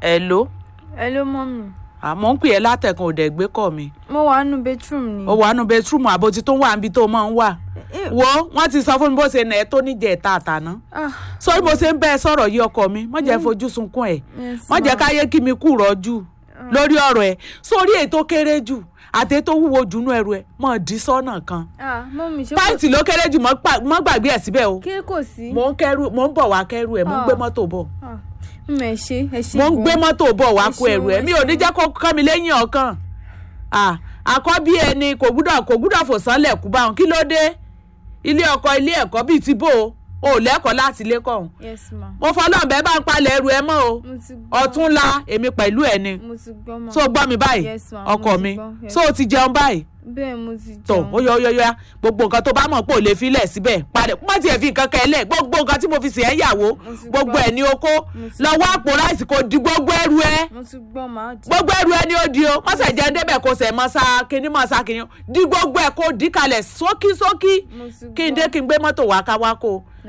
hello hello mọ́mì àmọ́ ń pè ẹ́ látẹ̀kan òdẹ̀ gbé kọ̀ mi mo wà nù bedroom ni. ó wà nù bẹtúrùmù àbótí tó wà níbi tó máa ń wà Eh, wo wọ́n ti sọ fún mi bó ṣe nà ẹ́ tó níjẹ̀ ẹ̀ta àtàná ah, sórí bó ṣe ń bẹ́ ẹ sọ̀rọ̀ yí ọkọ mi má jẹ́ fojú sunkún ẹ̀ yes, má jẹ́ ma. káyé kí mi kú rọ́jú lórí ọ̀rọ̀ ẹ̀ sórí èyí tó kéré jù àti èyí tó wúwo jù nú ẹrù ẹ̀ mọ̀ dí sọ́nà kan ah mọ́mì ṣé kò pàǹtì ló kéré jù mọ́ pa- mọ́ gbàgbé ẹ̀ síbẹ̀ o kí kò sí. mò ń kẹ́rù mò ń bọ̀ wá kẹ́rù ẹ̀ mò ń Ah. gbé mọ́tò bọ̀ Ah, mọ̀ ẹ ṣe ẹ ṣe mo ń gan. gbé mọ́tò bọ̀ wá Ẹ kó ẹrù ẹ̀ ṣeun, mi ẹ ò ní ṣeun. jẹ́ kó kọ́ mi lẹ́yìn ọ̀kan Ah, àkọ́bí ẹni kò gbúdọ̀ kò gbúdọ̀ fò sánlẹ̀ kú báwọn kí ló dé ilé ọkọ ilé ẹ̀kọ́ bíi ti bò ó ò lẹ́kọ̀ọ́ láti ilé kọ̀ọ̀hún yes ma. mo fọlọ́ọ̀bẹ bá ń palẹ̀ ẹrù ẹ mọ́ o mo ti gbọ́ ọ̀túnla èmi pẹ̀lú ẹ ni mo ti gbọ́ ma. so gbọ́ mi báyìí Yes, ma, mo ọkọ ti mi gbọ́, yes. so o ti jẹun báyìí bẹ́ẹ̀ mo ti tó jẹun. ó yọ ó yọ ó yọ gbogbo nǹkan tó bá mọ̀ pé ò lè filẹ̀ síbẹ̀ padà má tiẹ̀ fi nǹkan kan ẹ̀ lẹ̀ gbogbo nǹkan tí mo fi sìn ẹ́ yàwó ti gbogbo gbọ́. ẹ̀ ní oko ti lọ́wọ́ àpò ráìsì kò di gbogbo ẹrù ẹ mo ti gbọ́ máa di. gbogbo ẹrù ẹ ni ó di o mọ́sẹ̀ jẹ́ débẹ̀ kó sẹ̀ mọ́ sá kínní mọ́ sá kínní di gbogbo ẹ̀ kó di kalẹ̀ sókí sókí mo ti kí n gbọ́. dé kí n gbé mọ́tò wá ká wá kó